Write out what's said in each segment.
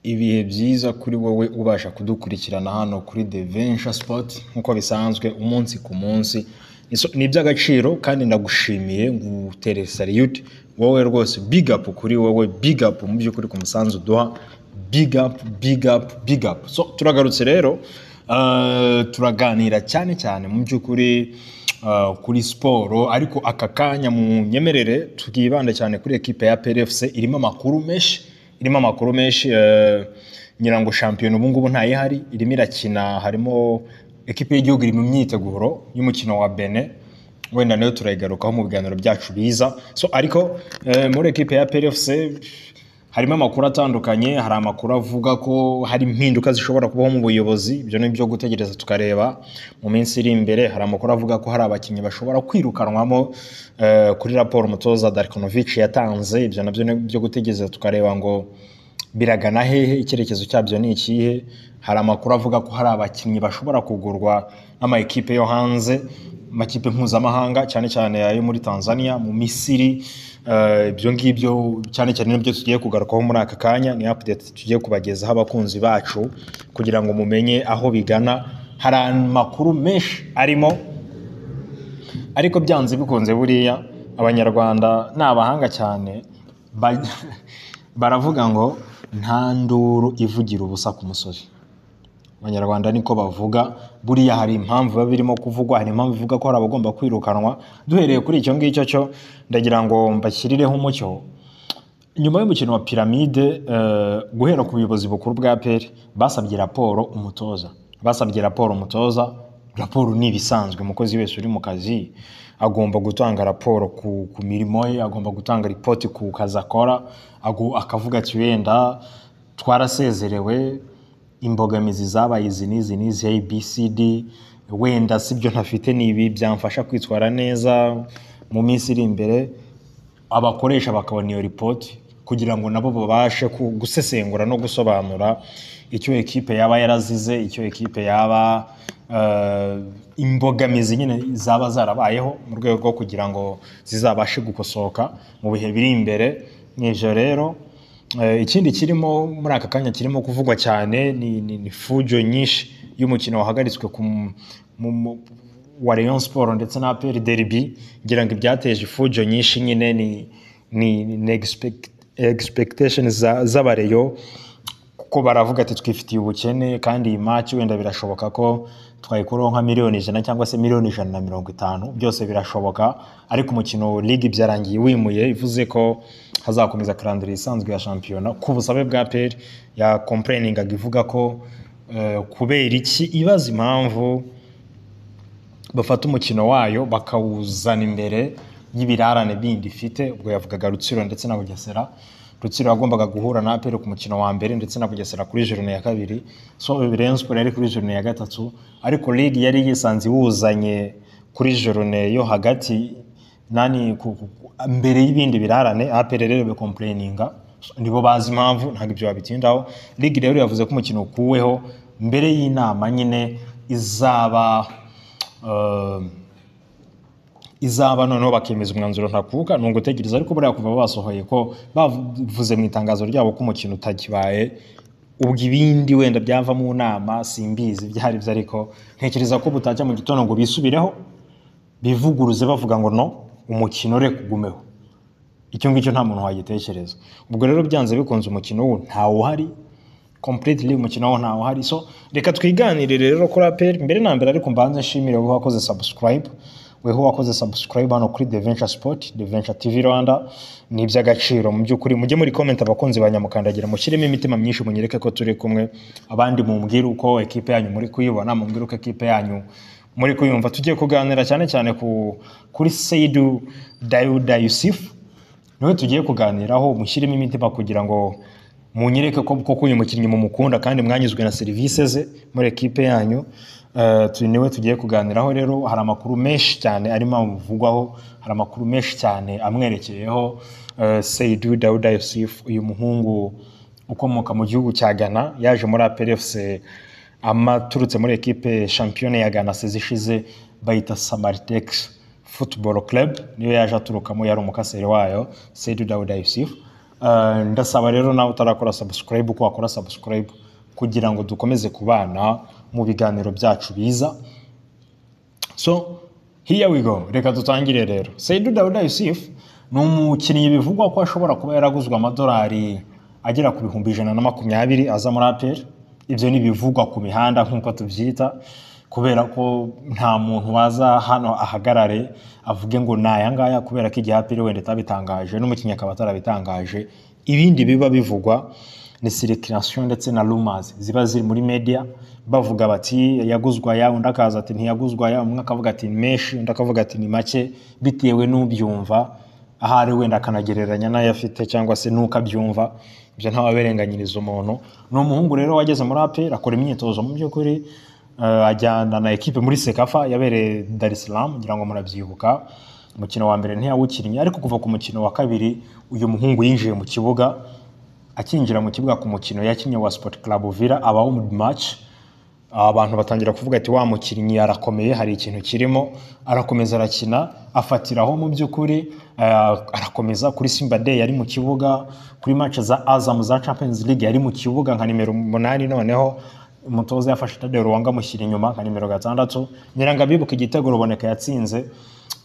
ibihe byiza kuri wowe ubasha kudukurikirana hano kuri The Venture Sport nk'uko bisanzwe umunsi ku munsi Iso- ni iby'agaciro kandi ndagushimiye ngutere salute wowe rwose big up kuri wowe big up mu by'ukuri ku musanzu duha big up big up big up so turagarutse rero uh, turaganira cyane cyane mu by'ukuri uh, kuri siporo ariko aka kanya mu nyemerere twibanda cyane kuri ekipe ya PRFC irimo amakuru menshi irimo amakuru menshi uh, nyirango shampiyona ubu ngubu ntayihari irimo irakina harimo ekipe y'igihugu iri mu myiteguro y'umukino wa Benin wenda nayo turayigarukaho mu biganiro byacu biza so ariko uh, muri ekipe ya PRFC harimo amakuru atandukanye hari amakuru avuga ko hari impinduka zishobora kubaho mu buyobozi ibyo ni ibyo gutegereza tukareba mu minsi iri imbere hari amakuru avuga ko hari abakinnyi bashobora kwirukanwamo eh, kuri raporo umutoza Darkonovic yatanze ibyo nabyo ni ibyo gutegereza tukareba ngo biragana hehe icyerekezo cyabyo ni ikihe hari amakuru avuga ko hari abakinnyi bashobora kugurwa n'amakipe yo hanze amakipe mpuzamahanga cyane cyane ayo muri Tanzania mu Misiri Eh, ibyo ngibyo cyane cyane nibyo tugiye kugarukaho muri aka kanya ni update tugiye kubagezaho abakunzi bacu kugira ngo mumenye aho bigana hari amakuru menshi arimo ariko byanze bikunze buriya abanyarwanda ni abahanga cyane ba- baravuga ngo nta nduru ivugira ubusa ku musozi abanyarwanda niko bavuga buriya hari impamvu biba birimo kuvugwa hari impamvu ivuga ko hari abagomba kwirukanwa duhereye kuri icyo ngicyo cyo ndagira ngo mbashyirireho umucyo nyuma y'umukino wa piramide eh, guhera ku buyobozi bukuru bwa peri basabye raporo umutoza basabye raporo umutoza raporo ni ibisanzwe umukozi wese uri mu kazi agomba gutanga raporo ku, ku mirimo ye agomba gutanga ripoti ku kazi akora agu- akavuga ati wenda twarasezerewe imbogamizi zabaye izi n'izi n'izi abcd wenda sibyo ntafite ni ibi byamfasha kwitwara neza mu minsi iri imbere abakoresha bakabona iyo ripoti kugira ngo nabo babashe ku- gusesengura no gusobanura icyo ekipe yaba yarazize icyo ekipe yaba eh, imbogamizi nyine zaba zarabayeho mu rwego rwo kugira ngo zizabashe gukosoka mu bihe biri imbere ni ibyo rero Eh, ikindi kirimo muri aka kanya kirimo kuvugwa cyane ni, ni, ni fujo nyinshi y'umukino wahagaritswe ku m- mu- mu- wa Rayon Sport ndetse na APR Derby ngira ngo ibyateje ifujo nyinshi nyine ni ni, ni expect, expectations za- z'abareyo kuko baravuga ati twifitiye ubukene kandi iyi match wenda birashoboka ko twayikuraho nka miliyoni ijana cyangwa se miliyoni ijana na mirongo itanu byose birashoboka ariko umukino ligue byarangiye wimuye ivuze ko hazakomeza karandire isanzwe ya shampiyona ku busabe bwa peri ya complayiningaga ivuga ko eh, kubera iki ibaza impamvu bafata umukino wayo bakawuzana imbere y'ibirarane bindi ifite ubwo yavugaga Rutsiro ndetse na Bugesera Rutsiro yagombaga guhura na APR ku mukino wa mbere ndetse na Bugesera kuri jorone ya kabiri so Rayon Sport yari kuri jorone ya gatatu ariko Ligue yari yisanze iwuzanye kuri jorone yo hagati nani ku- ku- ku- mbere y'ibindi birarane APR rero bikomplayininga nibo bazi impamvu ntabwo ibyo babitindaho Ligue rero yavuze ko umukino ukuweho mbere y'inama nyine izaba eh, izaba noneho bakemeza umwanzuro ntakuka ni ugutegereza ariko buriya kuva basohoye ko bavuze mu itangazo ryabo ko umukino utakibaye ubwo ibindi wenda byava mu nama simbizi byari byo ariko ntekereza ko butajya mu gitondo ngo bisubireho bivuguruze bavuga ngo no umukino reka ugumeho icyo ngicyo nta muntu wagitekereza ubwo rero byanze bikunze umukino wo ntawuhari completely umukino wo ntawuhari so reka twiganirire rero kuri APR mbere na mbere ariko mbanze nshimire wowe wakoze subscribe weho wakoze subscribe hano kuri The Venture Sport The Venture TV Rwanda ni iby'agaciro mu by'ukuri mujye muri comment abakunzi ba nyamukandagira mushyiremo imitima myinshi munyereke ko turi kumwe abandi mumbwire uko ekipe yanyu muri kuyibona mumbwire uko ekipe yanyu muri kuyumva tugiye kuganira cyane cyane ku kuri Seidu Dawuda Yusuf niwe tugiye kuganiraho mushyiremo imitima kugira ngo munyereke ko koko uyu mukinnyi mumukunda kandi mwanyuzwe na serivisi ze muri ekipe yanyu Eh, tu- niwe tugiye kuganiraho rero hari amakuru menshi cyane arimo amuvugwaho hari amakuru menshi cyane amwerekeyeho Eh, Seydou Daouda Youssouf uyu muhungu ukomoka mu gihugu cya Ghana yaje muri APRFC amaturutse muri ekipe shampiyona ya Ghana sezi ishize bayita Samaritex Football Club niyo yaje aturukamo yari umukaseri wayo Seydou Daouda Youssouf Ah, ndasaba rero nawe utarakora subscribe ko wakora subscribe kugira ngo dukomeze kubana mu biganiro byacu biza so here we go reka dutangire rero Seydou Dawuda Yusuf ni umukinnyi bivugwa ko ashobora kuba yaraguzwe amadolari agera ku bihumbi ijana na makumyabiri aza muri APR ibyo ni ibivugwa ku mihanda nk'uko tubyita kubera ko nta muntu waza hano ahagarare avuge ngo ni aya ngaya kubera ko igihe APR wenda itabitangaje n'umukinnyi akaba atarabitangaje ibindi biba bivugwa ni sirikirasiyo ndetse na rumazi ziba ziri muri media bavuga bati yaguzwa aya undi akaza ati ntiyaguzwa aya umwe akavuga ati ni menshi undi akavuga ati ni make bitewe n'ubyumva ahari wenda akanagereranya n'ayo afite cyangwa se n'uko abyumva ibyo ntawaberenganyiriza umuntu ni umuhungu rero wageze muri aperi akora imyitozo mu by'ukuri eh, ajyana na ekipe muri sekafa yabereye dar es salaam ngira ngo murabyibuka umukino wa mbere ntiyawukinnye ariko kuva ku mukino wa kabiri uyu muhungu yinjiye mu kibuga akinjira mu kibuga ku mukino yakinnye wa Sport Club Villa abaho mu match abantu batangira kuvuga ati wa mukinnyi arakomeye hari ikintu kirimo arakomeza arakina afatiraho mu by'ukuri eh, arakomeza kuri Simba Day yari mu kibuga kuri match za Azam za Champions League yari mu kibuga nka nimero umunani noneho umutoza yafashe Tadeo Ruwanga amushyira inyuma nka nimero gatandatu nyiranga bibuka igitego ruboneka yatsinze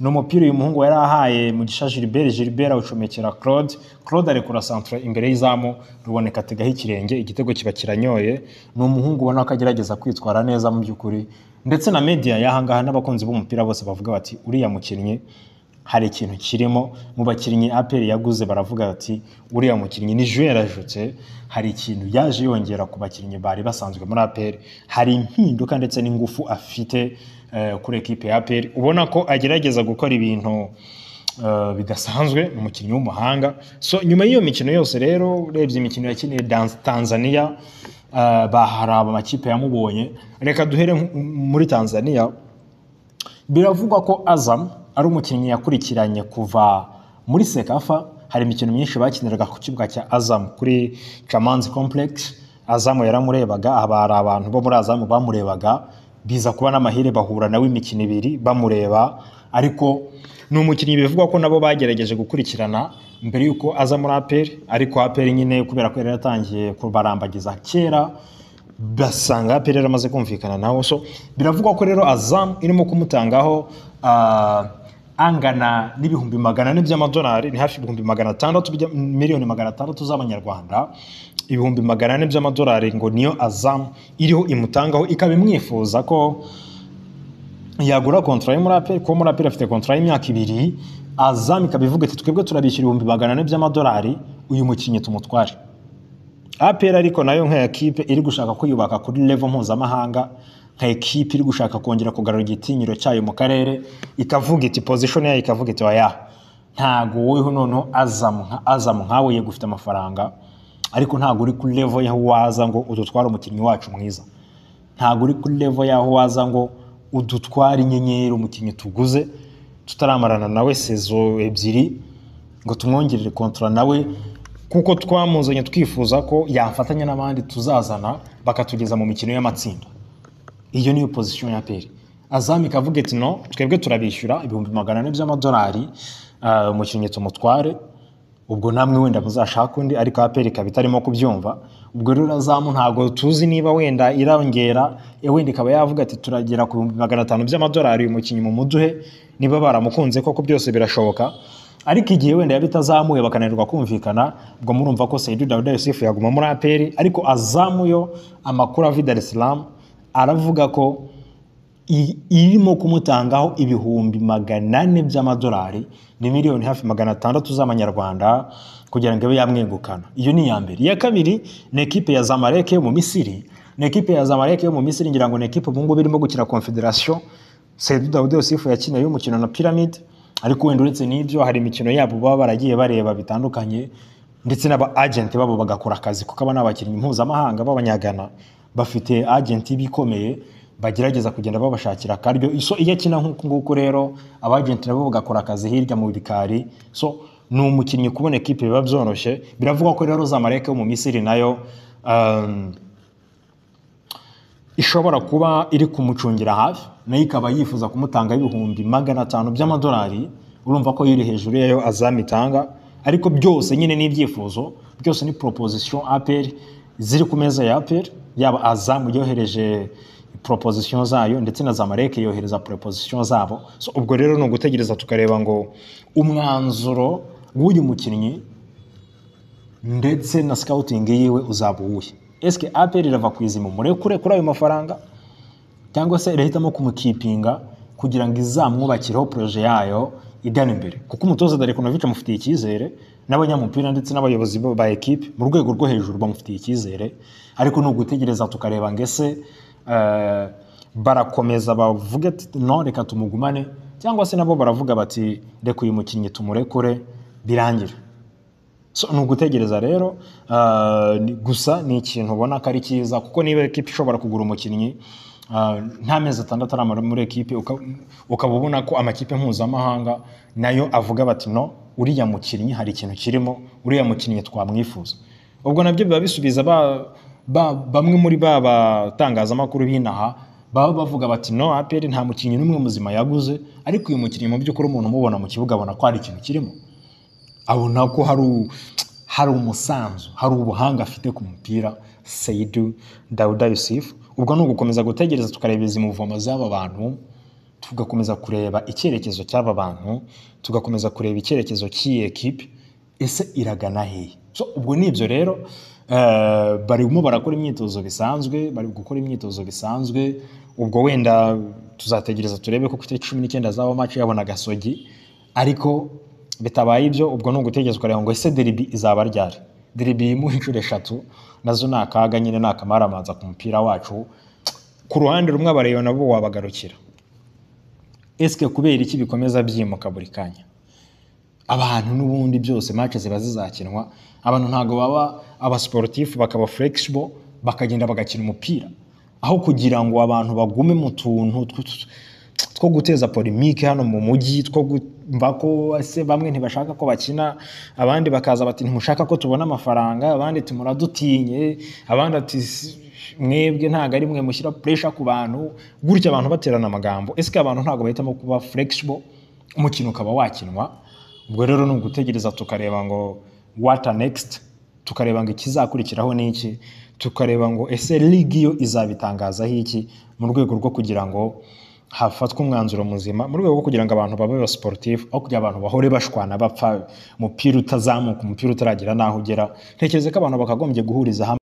ni umupira uyu muhungu yari ahaye mugisha gilbert gilbert awucomekera claude claude arekura centre imbere y'izamu ruboneka ategaho ikirenge igitego kiba kiranyoye ni umuhungu ubona ko agerageza kwitwara neza mu by'ukuri ndetse na media y'ahangaha n'abakunzi b'umupira bose bavuga bati uriya mukinnyi hari ikintu kirimo mu bakinnyi aperi yaguze baravuga bati uriya mukinnyi ni jeu yarajutse hari ikintu yaje yongera ku bakinnyi bari basanzwe muri aperi hari impinduka ndetse n'ingufu afite eh, kuri ekipe ya aperi ubona ko agerageza gukora ibintu eh, bidasanzwe ni umukinnyi w'umuhanga so nyuma y'iyo mikino yose rero urebye imikino yakiniye Dan- tanzania eh, ba- hari amakipe yamubonye reka duhere nk- muri tanzania biravugwa ko Azam ari umukinnyi yakurikiranye kuva muri Sekafa hari imikino myinshi bakiniraga ku kibuga cya Azam kuri Kamanzi Complex Azam yaramurebaga aba hari abantu bo muri Azam bamurebaga biza kuba n'amahire bahura nawe imikino ibiri bamureba ariko ni umukinnyi bivugwa ko nabo bagerageje gukurikirana mbere y'uko aza muri APR ariko APR nyine kubera ko yari yatangiye kubarambagiza kera basanga APR yaramaze kumvikana nawe so biravugwa ko rero Azam irimo kumutangaho ah, angana n'ibihumbi magana ane by'amadolari ni hafi ibihumbi magana atandatu by'a- miliyoni magana atandatu z'amanyarwanda ibihumbi magana ane by'amadolari ngo niyo Azam iriho imutangaho ikaba imwifuza ko yagura kontara y'umuraperi kuko umuraperi afite kontara y'imyaka ibiri Azam ikaba ivuga iti twebwe turabishyura ibihumbi magana ane by'amadolari uyu mukinnyi tumutware APR ariko nayo nka ekipe iri gushaka kwiyubaka kuri level mpuzamahanga nka ekipe iri gushaka kongera kugarura igitinyiro cyayo mu karere ikavuga iti position yayo ikavuga iti oya ntago wowe noneho Azam nka Azam nkawe yego ufite amafaranga ariko ntago uri kuri level yaho waza ngo udutware umukinnyi wacu mwiza ntago uri kuri level yaho waza ngo udutware inyenyeri umukinnyi tuguze tutaramarana nawe sezo ebyiri ngo tumwongerere kontra nawe kuko twamuzanye twifuza ko yafatanya n'abandi tuzazana bakatugeza mu mikino y'amatsinda iyo niyo pozisiyo ya peri azam ikavuga iti no twebwe turabishyura ibihumbi magana ane by'amadolari ah, umukinnyi tumutware ubwo namwe wenda muzashaka undi ariko aperi ikaba itarimo kubyumva ubwo rero azamu ntabwo tuzi niba wenda irongera eh, wenda ikaba yavuga ati turagera ku bihumbi magana atanu by'amadolari uyu mukinnyi mumuduhe niba baramukunze koko byose birashoboka ariko igihe wenda yaba itazamuye bakananirwa kumvikana ubwo murumva ko Seydou Dawuda Yusufu yaguma muri aperi ariko azamu yo amakuru ava i Dar es Salaam aravuga ko i- irimo kumutangaho ibihumbi magana ane by'amadolari ni miliyoni hafi magana atandatu z'amanyarwanda kugira ngo ibe yamwegukana iyo ni iya mbere iya kabiri ni ekipe ya zamalek yo mu misiri ni ekipe ya zamalek yo mu misiri ngira ngo ni ekipe ubu ngubu irimo gukina confederation sedu dawude yosifu yakina y'umukino na pyramid ariko wenda uretse n'ibyo hari imikino yabo baba baragiye bareba bitandukanye ndetse n'aba agenti babo bagakora akazi kuko aba ni abakinnyi mpuzamahanga b'abanyagana bafite agenti bikomeye bagerageza kugenda babashakira akaryo so iyo akina nk'uku nguku rero abagenti nabo bagakora akazi hirya mu bikari so ni umukinnyi kubona ekipe biba byoroshye biravugwa ko rero zamalek yo mu misiri nayo um, ishobora kuba iri kumucungira hafi nayo ikaba yifuza kumutanga ibihumbi magana atanu by'amadolari urumva ko yiri hejuru yayo azam itanga ariko byose nyine ni ibyifuzo byose ni proposition apr ziri ku meza ya apr yaba azamu yohereje proposition zayo ndetse na zamareke yohereza proposition zabo so ubwo rero ni ugutegereza tukareba ngo umwanzuro w'uyu mukinnyi ndetse na scouting yiwe uzaba uwuhe eske apr irava ku izima umurekure kuri ayo mafaranga cyangwa se irahitamo kumukipinga kugira ngo izamwubakireho poroje yayo igana imbere kuko umutoza Darikonovic amufitiye icyizere n'abanyamupira ndetse n'abayobozi bo- ba ekipe mu rwego rwo hejuru bamufitiye icyizere ariko ni ugutegereza tukareba ngo ese eh, barakomeza bavuge ati no reka tumugumane cyangwa se nabo baravuga bati reka uyu mukinnyi tumurekure birangire So, ni ugutegereza rero ah, ni- gusa ni ikintu ubona ko ari cyiza kuko niba ekipa ishobora kugura umukinnyi ah, nta mezi atandatu aramara muri ekipe uka- ukaba ubona ko amakipe mpuzamahanga nayo avuga bati no uriya mukinnyi hari ikintu kirimo uriya mukinnyi twamwifuza ubwo nabyo biba bisubiza ba- ba- bamwe muri ba batangazamakuru b'inaha baba bavuga bati no aperi nta mukinnyi n'umwe muzima yaguze ariko uyu mukinnyi mu by'ukuri umuntu umubona mu kibuga abona ko hari ikintu kirimo abona ko hari u- hari umusanzu hari ubuhanga afite ku mupira Seidu Dawuda Yusuf ubwo ni ugukomeza gutegereza tukareba izi muvoma z'aba bantu tugakomeza kureba icyerekezo cy'aba bantu tugakomeza kureba icyerekezo cy'iyi ekipe ese iragana hehe so, ubwo ni ibyo rero eh, barimo barakora imyitozo bisanzwe bari gukora imyitozo bisanzwe ubwo wenda tuzategereza turebe ko ku itariki cumi n'icyenda zaba maci yabona agasogi ariko bitabaye ibyo ubwo ni ugutegereza ukareba ngo ese deribi izaba ryari deribi yimu inshuro eshatu nazo ni akaga nyine ni akamaramanza ku mupira wacu ku ruhande rumwe abareba nabo wabagarukira esike kubera iki bikomeza byimuka buri kanya abantu n'ubundi byose match ziba zizakinwa abantu ntabwo baba abasiporutifu bakaba flexible bakagenda bagakina umupira aho kugira ngo abantu bagume mu tuntu tw- tw- two guteza polemike hano mu mujyi two kumva ko ese bamwe ntibashaka ko bakina abandi bakaza bati ntimushaka ko tubona amafaranga abandi ati muradutinye abandi ati "Si- mwebwe ntabwo ari mwe mushyira puresha ku bantu gutya abantu baterana amagambo ese abantu ntabwo bahitamo kuba flexible umukino ukaba wakinwa ubwo rero ni ugutegereza tukareba ngo what are next tukareba ngo ikizakurikiraho ni iki tukareba ngo ese ligi yo izabitangazaho iki mu rwego rwo kugira ngo hafatwe umwanzuro muzima mu rwego rwo kugira ngo abantu babe sportif aho kugira abantu bahore bashwana bapfa umupira utazamuka umupira utaragera n'aho ugera ntekereza ko abantu bakagombye guhuriza hamwe